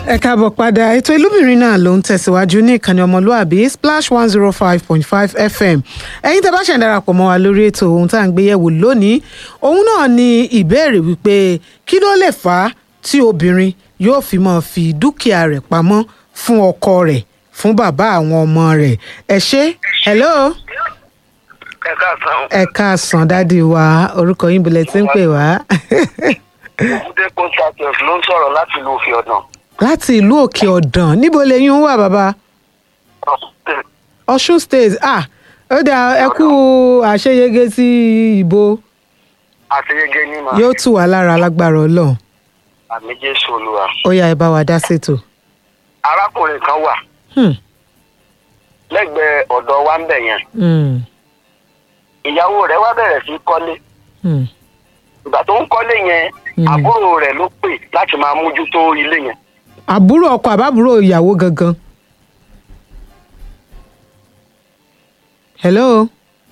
ẹ káàbọ̀ padà ètò ìlúbìnrin náà ló ń tẹ̀síwájú ní ìkànnì ọmọlúàbí splash one zero five point five fm ẹ̀yin tẹ́ bá ṣẹ̀ ń darapọ̀ mọ́ wa lórí ètò ohun tá à ń gbé yẹ̀wò lónìí òun náà ni ìbéèrè wípé kí ló lè fà á tí obìnrin yóò fi máa fi dúkìá rẹ̀ pamọ́ fún ọkọ rẹ̀ fún bàbá àwọn ọmọ rẹ̀ ẹ ṣé hello ẹ káàsán ẹ káàsán dádì wa orúkọ yín bilẹ̀ tí ń pè wá òkúté constantine ló ń sọ̀rọ̀ láti ìlú òfin ọ̀nà. láti ìlú òkè ọ̀dàn níbo lẹ́yìn ń wà bàbá ọ̀ṣun state ah ó dà ẹ kú àṣeyege sí ìbò àṣeyege ní ma yóò tù wá lára lágbára ọlọ́run àmì jésù olúwa. ó yá ẹ bá wa dá ṣètò. arákùnrin kan wà Hmm, lẹ́gbẹ̀ẹ́ ọ̀dọ̀ wa ń bẹ̀ yẹn hmm, ìyàwó rẹ̀ wá bẹ̀rẹ̀ sí í kọ́lé hmm, ìgbà tó ń kọ́lé yẹn Hmm. àbúrò rẹ̀ ló pè láti máa mójútó ilé yẹn. àbúrò ọkọ àbábúrò ìyàwó gangan. hello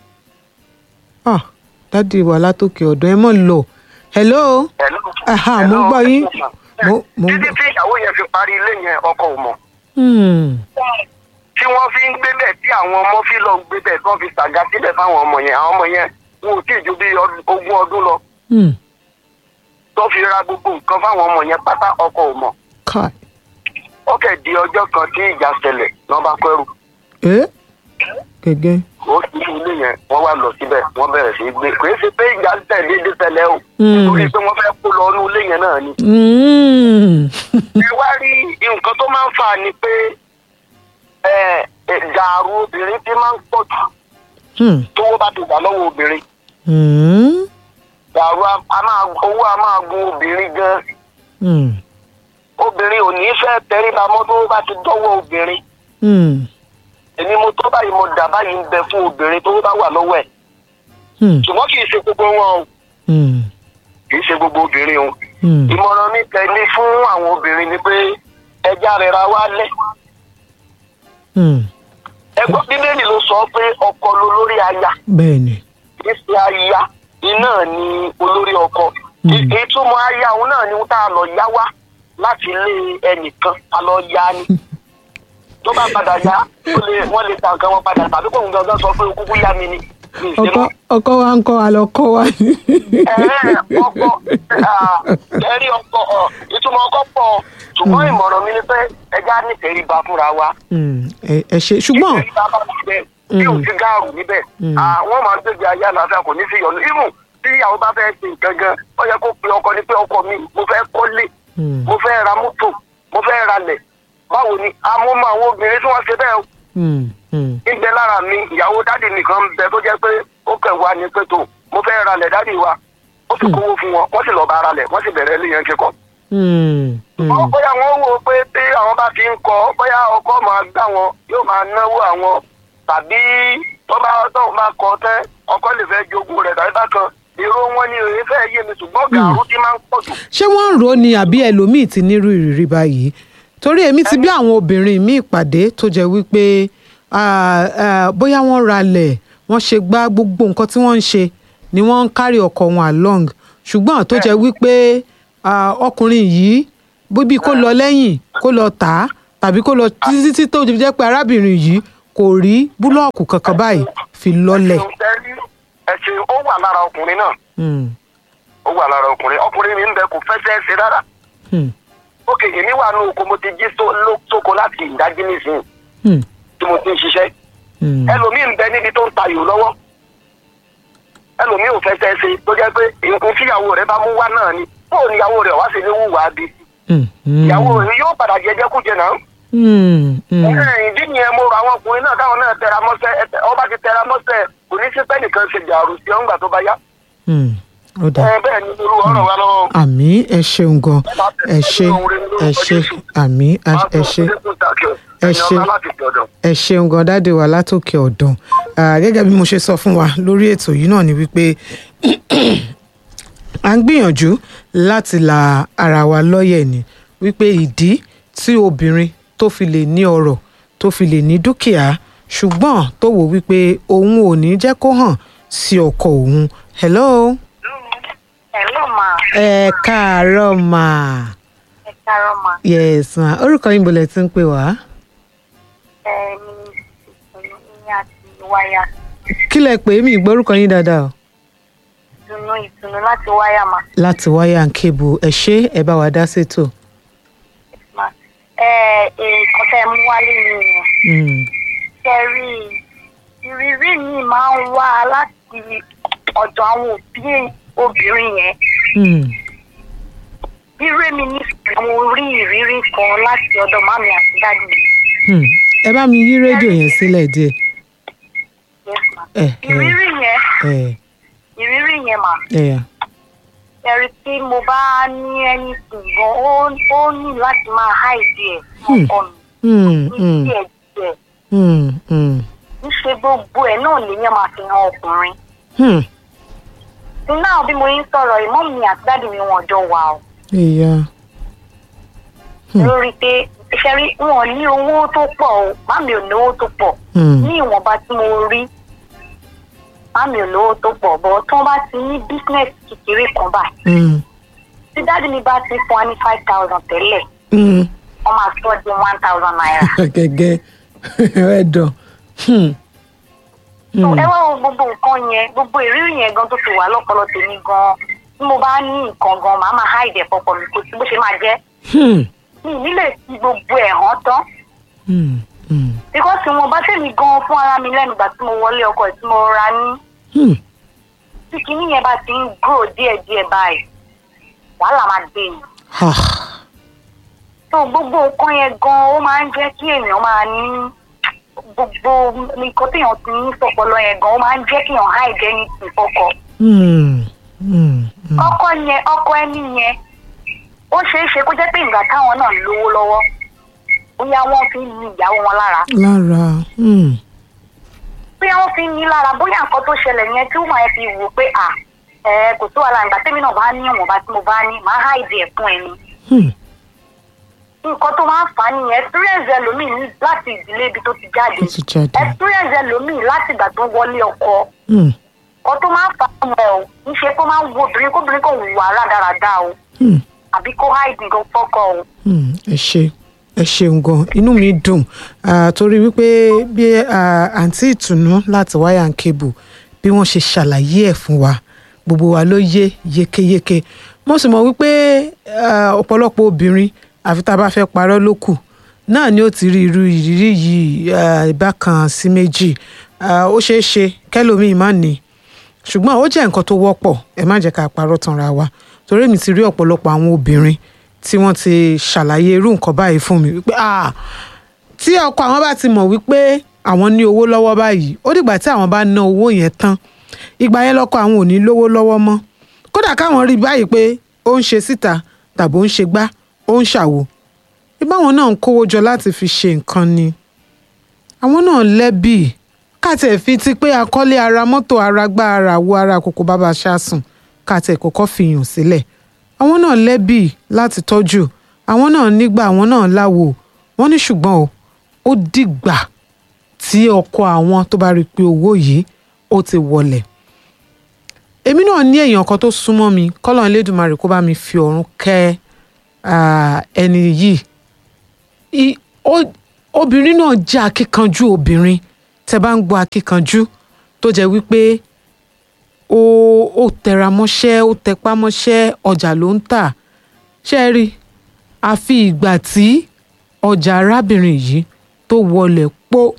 ah dádì wà látòkè ọ̀dọ̀ ẹ mọ̀ lọ hello Hello? Aha, mo Hello? gbọ́ yín. Mo- mo títí gbọ́. tí ìyàwó yẹn fi parí ilé yẹn ọkọ ò mọ̀ Hmm, tí wọ́n fi ń gbé bẹ̀ tí àwọn ọmọ fi lọ ń gbé bẹ̀ tí wọ́n fi ṣàga sílẹ̀ fáwọn ọmọ yẹn àwọn ọmọ yẹn wọn ò tí ì ju bí ọdún- ogún ọdún lọ hmm, tó fi ra gbogbo nǹkan fáwọn ọmọ yẹn pátá ọkọ ò mọ̀ kai ó kẹ̀ di ọjọ́ kan tí ìjà ṣẹlẹ̀ lọ́ bá kẹ́rù ẹ gẹ́gẹ́. ó sì ní ilé yẹn wọ́n wá lọ síbẹ̀ wọ́n bẹ̀rẹ̀ sí í gbé kò é ṣe pé ìjà ń tẹ̀lé dé tẹ̀lẹ̀ o Mm. nítorí pé wọ́n fẹ́ kó lọ inú ilé yẹn náà ni. Hmm, ẹ wá rí nǹkan tó máa ń fà ní pé ẹ, ẹ, gàrú obìnrin ti máa ń pọ̀ jù hmm, tówó bá ti gbà lọ́wọ́ obìnrin hmm, gàrú a- a máa owó a máa gun obìnrin gan hmm, obìnrin ò ní fẹ́ tẹríba mọ́ tó bá ti dọ́wọ́ obìnrin hmm, èmi mo tó báyìí mo dà báyìí ń bẹ fún obìnrin tó bá wà lọ́wọ́ ẹ̀ hmm, ṣùgbọ́n kì í ṣe gbogbo wọn o hmm, kì í ṣe gbogbo obìnrin o hmm. ìmọ̀ràn mi tẹ̀lé fún àwọn obìnrin ni pé ẹja rẹ̀ ra wá lẹ̀ hmm. ẹgbọ́n bíbélì ló sọ pé ọkọ ló lórí aya bẹ́ẹ̀ ni. kì í ṣe aya iná ni olórí ọkọ Mm. Ì- ìtumọ̀ aya òun náà ni tá a lọ yá wá láti ilé ẹnìkan a lọ yá ni tó bá padà yá ó lè wọ́n lè ta nǹkan wọn padà tàbí kóun gangan sọ pé kúkú yá mi ni mi ì ṣe ọkọ mọ́. ọkọ wa ń kọ àlọkọ wa ni. Ẹ̀ẹ́, ọkọ ah, ẹ̀rí ọkọ ọ̀, ìtumọ̀ ọkọ pọ̀ ṣùgbọ́n ìmọ̀ràn mi ni pé ẹja nífẹ̀ẹ́ rí ba fúnra wa. Hmm, ẹ ẹ ṣe ṣùgbọ́n Nítorí bá bá níbẹ̀ tí ò Mm. sí gáàrù níbẹ̀ Mm. àwọn máa ń gbégbé ayé àlàáfíà kò ní sí ìyọnu ibù tí ìyàwó bá fẹ́ ṣe nǹkan gan ó yẹ kó pe ọkọ ni pé ọkọ mi mo fẹ́ kọ́lé Hmm, mo fẹ́ ra mọ́tò mo fẹ́ ralẹ̀ báwo ni amúmọ̀ àwọn obìnrin tí wọ́n ṣe bẹ́ẹ̀ hmm, hmm, ń bẹ lára mi ìyàwó dádì nìkan ń bẹ tó jẹ́ pé ó kẹ̀ wá ní pẹ̀tọ́ mo fẹ́ ralẹ̀ dádì wa ó sì kówó fún wọn wọ́n sì lọ́ọ́ bá ralẹ̀ wọ́n sì bẹ̀rẹ̀ ilé yẹn kíkọ́ hmm, hmm. wọ́n bóyá wọ́n wò ó pé tí àwọn bá fi ń kọ́ bóyá ọkọ máa gbà wọn yóò máa náwó àwọn tàbí tó bá tóun bá kọ́ tẹ́ ọkọ lè fẹ́ jogún rẹ̀ tàbí bákan èrò wọn ni òye fẹ́ yé mi ṣùgbọ́n gàrú ti máa ń pọ̀ jù. ṣé wọ́n ń rò ó ni àbí ẹlòmíì ti nírú ìrírí báyìí torí èmi ti bí àwọn obìnrin míì pàdé tó jẹ́ wípé ah, ah, bóyá wọ́n ralẹ̀ wọ́n ṣe gbá gbogbo nǹkan tí wọ́n ń ṣe ni wọ́n ń kárí ọkọ wọn along ṣùgbọ́n tó jẹ́ wípé ah, ọkùnrin yìí bíbí kó lọ lẹ́yìn kó lọ tà á tàbí kó lọ títí tí tó jẹ́ pé arábìnrin yìí kò rí búlọ́ọ̀kù kankan báyìí fi lọ́lẹ̀. ẹ̀sìn ó wà lára ọkùnrin náà Hmm, ó wà lára ọkùnrin ọkùnrin mi ń bẹ kò fẹsẹ̀ ṣe rárá hmm, ókè èmi wà ní oko mo ti jí só- ló- sóko láti ìdájí nísìnyí hmm, tí mo ti ń ṣiṣẹ́ hmm. ẹlòmíì ń bẹ níbi tó ń tayò lọ́wọ́ ẹlòmíì ò fẹsẹ̀ ṣe tó jẹ́ pé nǹkan tí ìyàwó rẹ̀ bá mú wá náà ni bóò ni ìyàwó rẹ̀ wá sí ní wùwà bí Hmm, hmm. ìyàwó rẹ̀ yóò padà jẹjẹ kújẹ náà. Hmm, hmm. Ẹ, ìdí nìyẹn mo rọ àwọn ọkùnrin náà káwọn náà tẹra mọ́ṣẹ́ ẹ, ọba ti tẹra mọ́ṣẹ́ kò ní sí pẹ́ nìkan ṣe jàrú sí ọ̀ngbà tó bá yá. Hmm, ó dáa. Ẹ, bẹ́ẹ̀ ni irú ọ̀rọ̀ wa lọ́wọ́. àmì ẹ ṣeun gan ẹ ṣe ẹ ṣe àmì ẹ ṣe ẹ ṣe ẹ ṣeun gan dáde wa látòkè ọ̀dàn Ah, gẹ́gẹ́ bí mo ṣe sọ fún wa lórí ètò yìí náà ni wípé à ń gbìyànjú láti la ara wa lọ́yẹ̀ ni wípé ìdí tí obìnrin tó fi lè ní ọrọ̀ tó fi lè ní dúkìá ṣùgbọ́n tó wò wípé òun ò ní jẹ́ kó hàn sí ọkọ òun hello Hello ma. ẹ káàárọ̀ mà Ẹ Kárọ̀ mà. yes ma orúkọ yín bolẹ̀ tí ń pè wá Ẹ ní ìtùnú ní àti wáyà. kí lẹ pè é mi ìgbọ́ orúkọ yín dáadáa o Ìtùnú ìtùnú láti wáyà mà. láti wáyà ń kébù ẹ ṣé ẹ bá wa dá sétò Mà. Ẹ nǹkan tẹ́ ẹ mú wálé nìyẹn. Mm, Ṣé rí i? ìrírí mi máa ń wá láti ọ̀dọ̀ àwọn òbí obìnrin yẹn. mm, Ríré mi ní mo rí ìrírí kan láti ọ̀dọ̀ màmí àti dáàdì mi. mm. ẹ bá mi yí rédíò yẹn sílẹ̀ díẹ̀ Yes, ma. ẹ ẹ Ìrírí yẹn ẹ ìrírí yẹn mà. ẹ ẹ̀rí tí mo bá ní ẹni ṣùgbọ́n ó ó ní láti máa háìdí ẹ̀ Hmm. ọkọ mi Mm, ní mm, díẹ̀ díẹ̀ mm, mm, níṣe gbogbo ẹ̀ náà lèyàn máa fi hàn ọkùnrin. mm. tí náà bí mo ń sọ̀rọ̀ ìmọ̀ mi àti dáàdì mi wọn jọ wà ó ìyá Hmm. lórí pé iṣẹ́ rí wọn ní owó tó pọ̀ o màmí ò ní owó tó pọ̀ Mm, ní ìwọ̀nba tí mo rí màmí ò lówó tó pọ̀ bọ́ tí wọ́n bá ti ní bísínẹ́sì kékeré kan báyìí mm, tí dáàdì mi bá ti fún wa ní five thousand tẹ́lẹ̀ mm. wọ́n máa sọ di one thousand naira. gẹ́gẹ́ ẹ dàn Hmm, So, mm, ẹ wá wo gbogbo nǹkan yẹn gbogbo ìrírí yẹn gan tó ti wà lọ́pọlọ tèmi gan tí mo bá ní nǹkan gan màá máa háìdì ẹ̀ pọ̀pọ̀ mi kò sí bó ṣe máa jẹ́ hmm, mi ì nílè fi gbogbo ẹ̀ hàn tán hmm, hmm, bíkọ́sì wọn bá tèmi gan fún ara mi lẹ́nu ìgbà tí mo wọlé ọkọ ẹ̀ tí mo ra ní hmm. tí kinní yẹn bá ti ń grow díẹ̀díẹ̀ báyìí wàhálà máa dé ni Ah, so gbogbo nǹkan yẹn gan ó máa ń jẹ́ kí èèyàn máa ní gbogbo nǹkan téèyàn ti ní sọpọlọ yẹn gan ó máa ń jẹ́ kí èèyàn háìdì ẹni tì fọkọ hmm, hmm, hmm. ọkọ yẹn ọkọ ẹni yẹn ó ṣeé ṣe kó jẹ́ pé ìgbà táwọn náà lówó lọ́wọ́ bóyá wọ́n fi ń ní ìyàwó wọn lára lára hmm, bóyá wọ́n fi ń ní lára bóyá nǹkan tó ṣẹlẹ̀ yẹn tí wọ́n fi wò pé à ẹ kò sí wàhálà ìgbà tẹ́mi náà bá ní ìwọ̀nba tí mo bá ní màá háìdì ẹ̀ fún ẹni hmm. nǹkan tó máa ń fà á nìyẹn experience ẹlòmíì ní láti ìdílé ibi tó ti jáde ó ti jáde experience ẹlòmíì láti ìgbà tó wọlé ọkọ Hmm, ọkọ tó máa ń fà á mọ́ ọ níṣe kó máa ń wo obìnrin kóbìnrin kò wùwà rádaràda o hmm. àbí kó háìdì nǹkan fọ́kọ o. Hmm, ẹ ṣe ẹ ṣeun gan inú mi dùn ah, torí wípé bí ah, àǹtí ìtùnú láti wáyà and cable bí wọ́n ṣe ṣàlàyé ẹ̀ fún wa gbogbo wa ló yé yékéyéké mo sì mọ̀ wípé ah, ọ̀pọ̀lọpọ̀ obìnrin àfi tá a bá fẹ́ parọ́ ló kù náà ni ó ti rí irú ìrírí yìí ah, ìbákan sí méjì Ah, ó ṣeé ṣe kẹ́lòmíì má ní ṣùgbọ́n ó jẹ́ nǹkan tó wọ́pọ̀ ẹ má jẹ́ ká parọ́ tanra wa torí mi ti rí ọ̀pọ̀lọpọ̀ àwọn obìnrin tí wọ́n ti ṣàlàyé irú nǹkan báyìí fún mi wípé ah tí ọkọ àwọn bá ti mọ̀ wípé àwọn ní owó lọ́wọ́ báyìí ó dìgbà tí àwọn bá ná owó yẹn tán ìgbà yẹn lọ́kọ àwọn ò ní lówó lọ́wọ́ mọ́ kódà káwọn rí báyìí pé ó ń ṣe síta tàbí ó ń ṣe gbá ó ń ṣàwo ìbáwọn náà ń kówó jọ láti fi ṣe nǹkan ni àwọn náà lẹ́bì káàtẹ̀ fi ti pé akọ́lé ara mọ́tò ara gbá ara wo ara kòkó bàbá ṣáàsùn káàtẹ̀ kọ́kọ́ fi yàn sílẹ̀ àwọn náà lẹ́bì láti tọ́jú àwọn náà nígbà àwọn náà láwo wọ́n ní ṣùgbọ́n o ó dìgbà tí ọkọ àwọn tó bá rí i pé owó yìí ó ti wọlẹ̀ èmi náà ní èèyàn kan tó súnmọ́ mi kọ́lọ́n Elédùmarè kó bá mi fi ọ̀run kẹ́ ah, ẹni yìí I- ó- obìnrin náà jẹ́ akíkanjú obìnrin tẹ́ bá ń gbọ́ akíkanjú tó jẹ́ wípé ó ó tẹra mọ́ṣẹ́ ó tẹpá mọ́ṣẹ́ ọjà ló ń tà ṣe é rí àfi ìgbà tí ọjà arábìnrin yìí tó wọlẹ̀ pó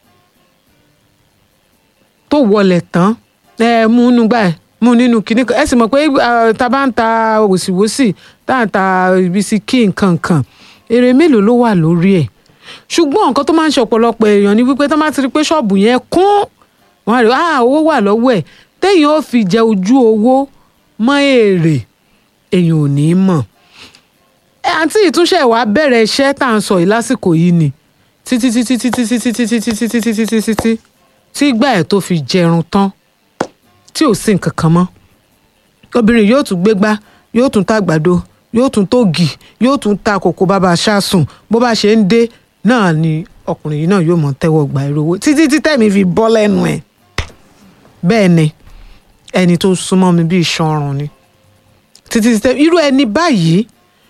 tó wọlẹ̀ tán ẹ mú nínú gbà ẹ mú nínú kinní kan ẹ sì mọ̀ pé eh, tá a bá ń ta wòsíwòsí tá à ń ta bisikí nǹkan kan èrè mélòó ló wà lórí ẹ̀ ṣùgbọ́n nǹkan tó máa ń ṣe ọ̀pọ̀lọpọ̀ èèyàn ni wípé tó bá ti rí pé ṣọ́ọ̀bù yẹn kún wọ́n á rí ah owó wà lọ́wọ́ ẹ̀ téèyàn ó fi jẹ ojú owó mọ́ èrè èèyàn ò ní í mọ̀ ẹ àǹtí ìtúnṣe wa bẹ̀rẹ̀ iṣẹ́ tá à ń sọ yìí lásìkò yìí ni títí títí títí títí títí títí títí títí títí tí ìgbà ẹ̀ tó fi jẹrun tán tí ò sí nǹkan kan mọ́ obìnrin yóò tún gbégbá yóò tún ta àgbàdo yóò tún tóògì yóò tún ta kòkó bàbá ṣáàsùn bó bá ṣe ń dé náà ni ọkùnrin yìí náà yóò mọ tẹ́wọ́ gba èrò owó títí tí tẹ̀mí fi bọ́ lẹ́nu ẹ̀ bẹ́ẹ̀ ni ẹni tó súnmọ́ mi bí iṣan ọrùn ni títí tí tẹ̀mí irú ẹni báyìí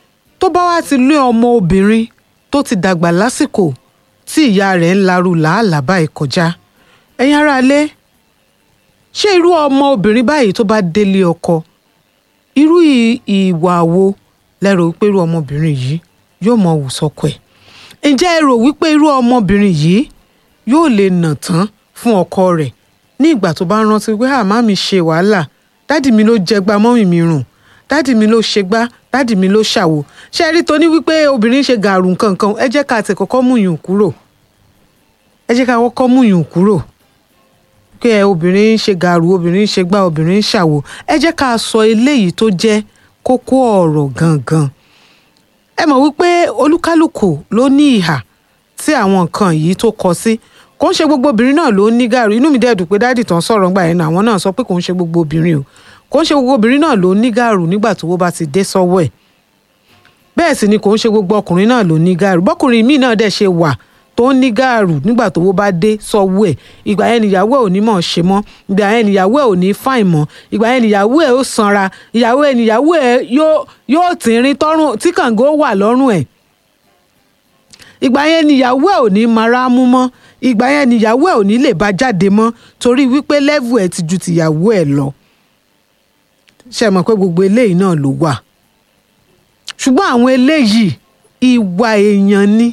tó bá wá ti lé ọmọ obìnrin tó ti dàgbà lásìkò tí ìyá rẹ̀ ń larú làálàá báyìí kọjá ẹ̀yin aráalé ṣé irú ọmọ obìnrin báyìí tó bá délé ọkọ irú ì- ìwà wo lẹ́rọ wípé irú ọmọbìnrin yìí yóò mọ wù sọ́kọ ẹ̀ ǹjẹ́ ẹ rò wípé irú ọmọbìnrin yìí yóò lè nà tán fún ọkọ rẹ̀ ní ìgbà tó bá ń rántí pé àmá mi ṣe wàhálà dádì mi ló jẹgba mọ́mì mi rùn dádì mi ló ṣe gbá dádì mi ló ṣàwò ṣe rí toní wípé obìnrin ṣe gàrú nǹkan kan ẹ jẹ́ ká tẹ̀ kọ́kọ́ mú yùn kúrò ẹ jẹ́ ká kọ́kọ́ mú yùn kúrò pé ẹ obìnrin ń ṣe gàrú obìnrin ń ṣe gbá obìnrin ń ṣàwò ẹ jẹ́ ká sọ eléyìí tó jẹ́ kókó ọ̀rọ̀ gangan ẹ mọ̀ wípé olúkálùkù ló ní ìhà tí àwọn nǹkan yìí tó kọ sí kò ń ṣe gbogbo obìnrin náà ló ní gàrú inú mi dẹ̀ dùn pé dáàdì tán sọ̀rọ̀ ńgbà yẹn náà àwọn náà sọ pé kò ń ṣe gbogbo obìnrin o kò ń ṣe gbogbo obìnrin náà ló ní gàrú nígbà tó wó bá ti dé sọ́wọ́ ẹ̀ bẹ́ẹ̀ sì ni kò ń ṣe gbogbo ọkùnrin náà ló ní gàrú bọ́kùnrin míì náà dẹ̀ ṣe wà tó ń ní gàrú nígbà tó wó bá dé sọ́wọ́ ẹ̀ ìgbà yẹn nìyàwó ẹ̀ ò ní mọ̀ ṣe mọ́ ìgbà yẹn nìyàwó ẹ̀ ò ní fáìn mọ́ ìgbà yẹn nìyàwó ẹ̀ ó sanra ìyàwó ẹ̀ nìyàwó ẹ̀ yóò yóò tìrín tọ́rùn tí kàǹgó wà lọ́rùn ẹ̀ ìgbà yẹn nìyàwó ẹ̀ ò ní mara mú mọ́ ìgbà yẹn nìyàwó ẹ̀ ò ní lè bá jáde mọ́ torí wípé lẹ́vù ẹ̀ ti ju tìyàwó ẹ̀ lọ ṣe mọ̀ pé gbogbo eléyìí náà ló wà ṣùgbọ́n àwọn eléyìí ìwà èèyàn ni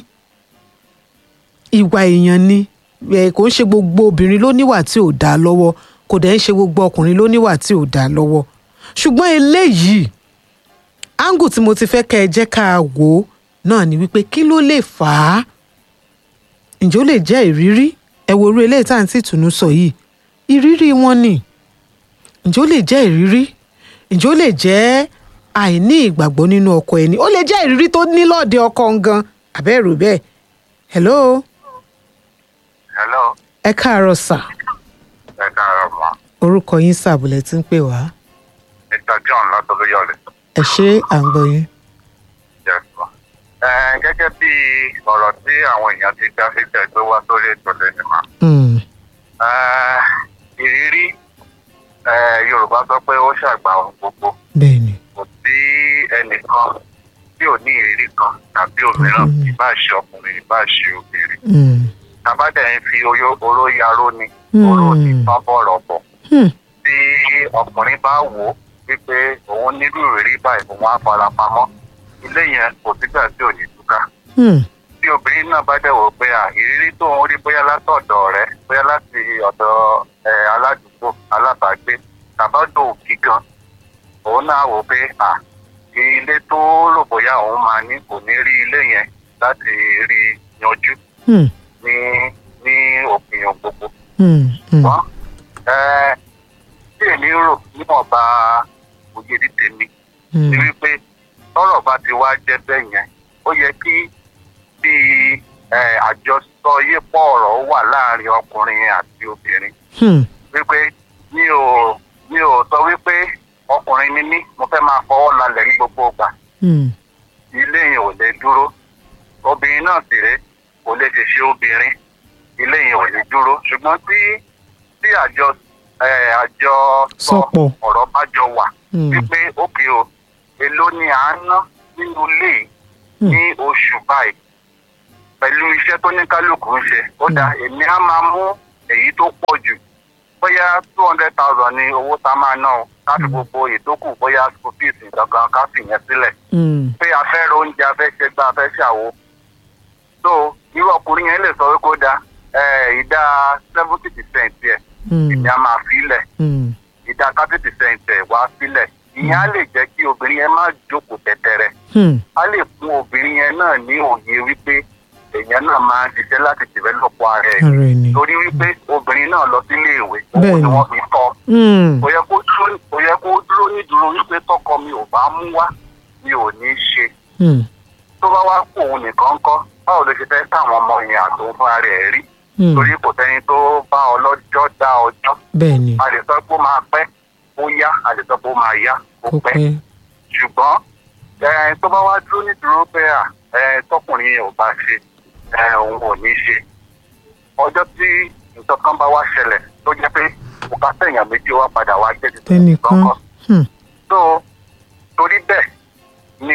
ìwà èèyàn ni ẹ kò ń ṣe gbogbo obìnrin ló níwà tí ò dáa lọ́wọ́ kò dẹ̀ ń ṣe gbogbo ọkùnrin ló níwà tí ò dáa lọ́wọ́ ṣùgbọ́n eléyìí áńgù tí mo ti fẹ́ kẹ́ ẹ jẹ́ ká wò ó náà ni wípé kí ló lè fà á ǹjẹ́ ó lè jẹ́ ìrírí ẹ wo orú eléyìí tá à ń tí ìtùnú sọ yìí ìrírí wọn ni ǹjẹ́ ó lè jẹ́ ìrírí ǹjẹ́ ó lè jẹ́ àìní ìgbàgbọ́ nínú ọkọ ẹni ó lè jẹ́ ìrírí tó ní lọ́ọ̀dẹ ọkọ gan àbẹ́rù bẹ́ẹ̀ hello hello ẹ káàárọ̀ sà ẹ káàárọ̀ mọ́ orúkọ yín sàbùlẹ̀ tí ń pè wá mr john látọlóyọlẹ ẹ ṣé à ń gbọ́ yín. yes ma. ẹ gẹ́gẹ́ bí ọ̀rọ̀ tí àwọn èèyàn ti dá sí tẹ̀ tó wá sórí ètò lẹ́nu ma. Mm, Eh, ìrírí eh, yorùbá sọ pé ó ṣàgbà ohun gbogbo bẹ́ẹ̀ ni kò sí ẹnìkan tí ò ní ìrírí kan tàbí òmíràn Mhm. ìbá ṣe ọkùnrin ìbá ṣe obìnrin Mm, tàbádẹ́ ń fi oyó- oró yaró ni Hmm. oró ní tán bọ̀rọ̀ bọ̀ hmm, tí ọkùnrin bá wò ó wípé òun nílò ìrírí báyìí òun á fara pamọ́ ilé yẹn kò sígbà tí ò ní túká hmm, tí obìnrin náà bá dẹ̀ wò pé à ìrírí tó ń rí bóyá látọ̀dọ̀ rẹ̀ bóyá láti ọ̀dọ̀ ẹ, aládùúgbò alábàágbé tàbádò òkì gan òun náà wò pé à ilé tó rò bóyá òun máa ní kò ní rí ilé yẹn láti rí yanjú hmm, ní ní òpin gbogbo hmm, hmm, wọ́n ẹ tí èmi rò níwọ̀nba òye ní tèmi ni hmm, wípé tọ́rọ̀ bá ti wá jẹ́ bẹ́ẹ̀ yẹn ó yẹ kí bí ẹ, àjọsọ yípo ọ̀rọ̀ wà láàrin ọkùnrin àti obìnrin hmm, wípé mi ò mi ò sọ wípé ọkùnrin ni mí mo fẹ́ máa fọwọ́ lalẹ̀ ní gbogbo ìgbà hmm, ilé yẹn ò lè dúró obìnrin náà sì rèé kò lè ṣe ṣe obìnrin ilé yẹn ò lè dúró ṣùgbọ́n tí tí àjọ ẹ, àjọ sọ Sọpọ̀. ọ̀rọ̀ bá jọ wà hmm, wípé òkè o èló ni à ń ná nínú ilé yìí Hmm. ní oṣù báyìí pẹ̀lú iṣẹ́ tó ní kálukú ń ṣe ó dá èmi á máa mú èyí tó pọ̀ jù bóyá two hundred thousand ni owó tá a máa ná o káfí gbogbo ìtókù bóyá school fees gangan káfí yẹn sílẹ̀ hmm, pé a fẹ́ ra oúnjẹ a fẹ́ ṣe gbá a fẹ́ ṣàwo so irú ọkùnrin yẹn lè sọ wípé ó da ẹ, ìdá seventy percent yẹ hmm, ìyá máa fi lẹ̀ hmm, ìdá thirty percent ẹ̀ wá sílẹ̀ ìyẹn á lè jẹ́ kí obìnrin yẹn má jókòó tẹ̀tẹ̀rẹ̀ hmm, á lè fún obìnrin yẹn náà ní òye wípé èèyàn náà máa ń ṣiṣẹ́ láti develop ara ẹ̀ ara ẹni. torí wípé obìnrin náà lọ sílé ìwé owó Bẹ́ẹ̀ni. ni wọ́n fi tọ́ Hmm, kò yẹ kó dúró kò yẹ kó dúró nídúró wípé tọkọ mi ò bá mú wá mi ò ní í ṣe hmm, tó bá wá kó òun nìkan kọ́ báwo ló ṣe fẹ́ táwọn ọmọ yẹn àtòun fúnra rẹ̀ rí hmm, torí kò sẹ́ni tó bá ọlọ́jọ́ dá ọjọ́ bẹ́ẹ̀ ni a lè sọ pé ó máa pẹ́ ó yá a lè sọ pé ó máa yá ó kó pẹ́ pẹ́. ṣùgbọ́n ẹ, tó bá wá dúró nídúró pé à ẹ, tọkùnrin yẹn ò bá ṣe ẹ, òun ò ní ṣe ọjọ́ tí nǹkan kan bá wá ṣẹlẹ̀ tó jẹ́ pé bùkátà èèyàn méjì wá padà wá jẹ́ ti tẹnìkan kọ́ hmm, so torí bẹ́ẹ̀ ni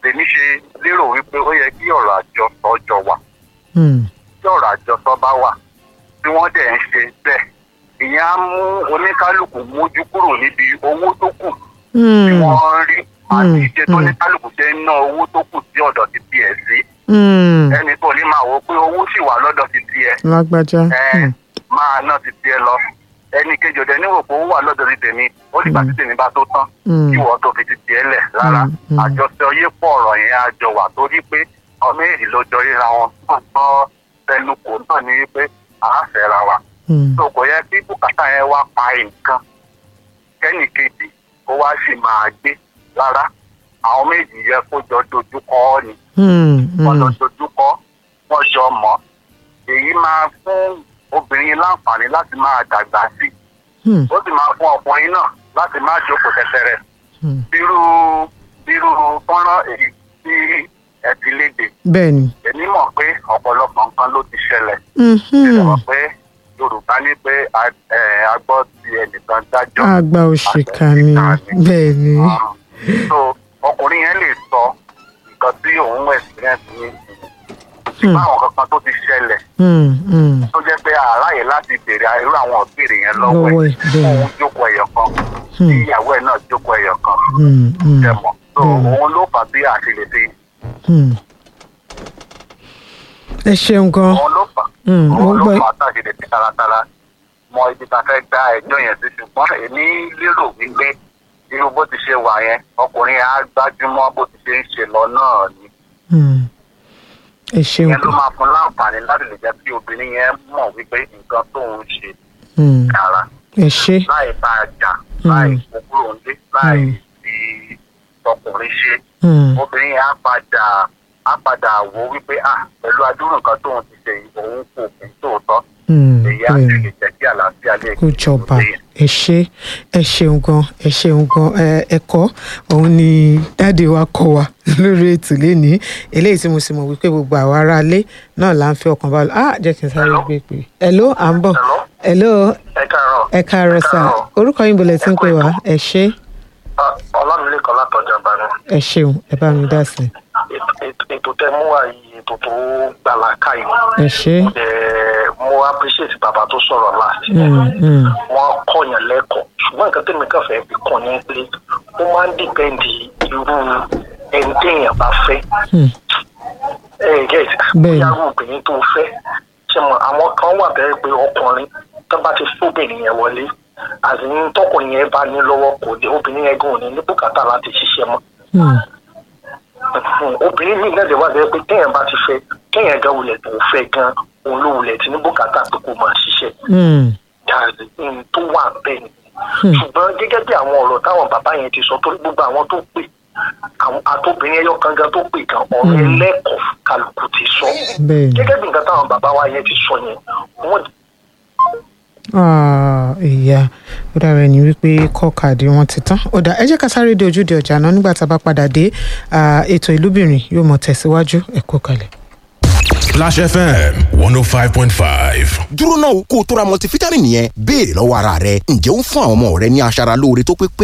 lèmi ṣe lérò wípé ó yẹ kí ọ̀rọ̀ àjọsọ jọ wà Hmm. tí ọ̀rọ̀ àjọsọ bá wà tí wọ́n dẹ̀ ń ṣe bẹ́ẹ̀ ìyẹn á mú oníkálukú mójú kúrò níbi owó tó kù tí Hmm. wọ́n ń rí àti Mm, ìṣe tó mm. oníkálukú ṣe ń ná owó tó kù sí ọ̀dọ̀ ti tiẹ̀ sí Hmm. ẹni tó ní máa wò ó pé owó sì wà lọ́dọ̀ ti tiẹ̀ lágbájá. ẹ Hmm. máa ná ti tiẹ̀ lọ ẹni kejì ọ̀dẹ̀ níwò pé owó wà lọ́dọ̀ ti tèmi ó dìgbà tí tèmi bá tó tán Mm. kí wọ́n tó fi ti tiẹ̀ lẹ̀ rárá Mm, mm. àjọṣe yé pọ̀ ọ̀rọ̀ yẹn á jọ wà torí pé ọmọ èyí ló jọ ríra wọn tó gbọ́ tẹnukò náà ní wípé à á fẹ́ra wa Hmm. tó kò yẹ kí bùkátà yẹn wá pa nǹkan kẹ́nì kejì kó wá sì máa gbé rárá àwọn méjì yẹ kó jọ dojú kọ ọ́ ni Hmm. wọ́n lọ Hmm. dojú kọ wọ́n jọ mọ́ èyí máa fún obìnrin láǹfààní láti máa dàgbà sí Hmm. ó sì máa fún ọkùnrin náà láti má jókòó tẹtẹrẹ Hmm. bírú bírú fọ́nrán èyí tí ẹ ti léde bẹ́ẹ̀ni. èmi mọ̀ pé ọ̀pọ̀lọpọ̀ nǹkan ló ti ṣẹlẹ̀ Hmm. ṣe mọ̀ pé yorùbá ní pé a- ẹ, a gbọ́ ti ẹnìkan dájọ́ àgbà òṣìkà ni bẹ́ẹ̀ni. so ọkùnrin yẹn lè sọ nǹkan tí òun experience ní Hmm. báwọn kankan tó ti ṣẹlẹ̀ Hmm. Hmm. tó jẹ́ pé àráyè láti béèrè irú àwọn ìbéèrè yẹn lọ́wọ́ Lọ́wọ́ ẹ̀ ẹ̀, bẹ́ẹ̀. òun jókòó ẹ̀yọ̀ kan Hmm. tí ìyàwó ẹ̀ náà jókòó ẹ̀yọ̀ kan Hmm. Hmm. jẹ mọ́ so Bẹ́ẹ̀. òun ló fà bí àṣìlè fi Hmm. ẹ ṣeun gan. òun ló fà Hmm. mo òun ló gbọ́. fà àṣìlè fi taratara mọ ibi tá a fẹ́ gba ẹjọ́ yẹn sí ṣùgbọ́n èmi lérò wípé irú bó ti ṣe wà yẹn ọkùnrin á gbájúmọ́ bó ti ṣe ń ṣe lọ náà ni Hmm. ẹ ṣeun yẹn ló gan. máa fún láǹfààní láti lè jẹ́ kí obìnrin yẹn mọ̀ wípé nǹkan tóun ṣe Hmm. dára ẹ ṣe. láì bá a jà Hmm. láì kó kúrò nílé láì Hmm. fi tọkùnrin ṣe Hmm. obìnrin yẹn á padà á padà wò wípé ah pẹ̀lú adúrú nǹkan tóun ti ṣe yìí, òun kò kí tòótọ́ Hmm. èyí á bẹ́ẹ̀ni. sì lè jẹ́ kí àlàáfíà lè kó jọba lóde. ẹ ṣe ẹ ṣeun gan ẹ ṣeun gan ẹ ẹ̀kọ́ òun ni dáàdi wa kọ́ wa lórí ètò lénìí eléyìí tí mo sì mọ̀ wípé gbogbo àwọn aráalé náà là ń fi ọkàn bá lọ ah jẹ́ kí n sáré Hello? gbé pé hello à ń bọ̀ Hello? hello ẹ káàárọ̀ ẹ káàárọ̀ sà káàárọ̀. orúkọ yín bolẹ̀ tí ń Ẹ kú pè wá ètò. ẹ ṣe Ah, ọlámilékan látọjà bá ní ẹ ṣeun ẹ bá mi dá sí i. Ètò- ètò- ètò tẹ mú wá yìí ètò tó gbàlá káyìí ẹ ṣe Ẹ, mo appreciate bàbá tó sọ̀rọ̀ láti Mm, mm, wọ́n kọ̀yàn lẹ́kọ̀ọ́ ṣùgbọ́n nǹkan tẹ̀mí kan fẹ́ fi kàn ní pé ó máa ń dìpẹ́ǹdì irú ẹni téèyàn bá fẹ́ mm. ẹ get Bẹ́ẹ̀ni. bóyá irú obìnrin tó fẹ́ ṣe mọ àwọn kan wà bẹ́ẹ̀ pé ọkùnrin tó bá ti fóbìnrin yẹn wọlé àti ní tọkùnrin yẹn bá ní lọ́wọ́ kò dé obìnrin yẹn gan ò ní ní bùkátà láti ṣiṣẹ́ mọ́ Mm. obìnrin mi náà lè wá bẹ́ẹ̀ pé téèyàn bá ti fẹ́ téèyàn gan wulẹ̀ tó fẹ́ gan òun ló wulẹ̀ tí ní bùkátà pé kó máa ṣiṣẹ́ Mm. dáàbì ní tó wà bẹ́ẹ̀ ni Hmm. ṣùgbọ́n gẹ́gẹ́ bí àwọn ọ̀rọ̀ táwọn bàbá yẹn ti sọ torí gbogbo àwọn tó pè àwọn àtòbìnrin ẹyọ kan gan tó pè gan ọ̀rọ̀ Hmm. ẹlẹ́kọ̀ọ́ kálukú ti sọ bẹ́ẹ̀ ni gẹ́gẹ́ bí nǹkan táwọn bàbá wa yẹn ti sọ yẹn wọ́n Ah, ìyá ó dára ẹni wípé kọ́ọ̀kàdé wọn ti tán ó dá ẹ jẹ́ ká sáré dé ojúde ọjà náà nígbà tá a bá padà dé ah, ètò ìlúbìnrin yóò mọ̀ tẹ̀síwájú ẹ kú kalẹ̀. Splash FM 105.5. dúró náà kó o tó ra multivitamin yẹn béèrè lọ́wọ́ ara rẹ ǹjẹ́ ó ń fún àwọn ọmọ rẹ ní aṣara lóore tó pé pé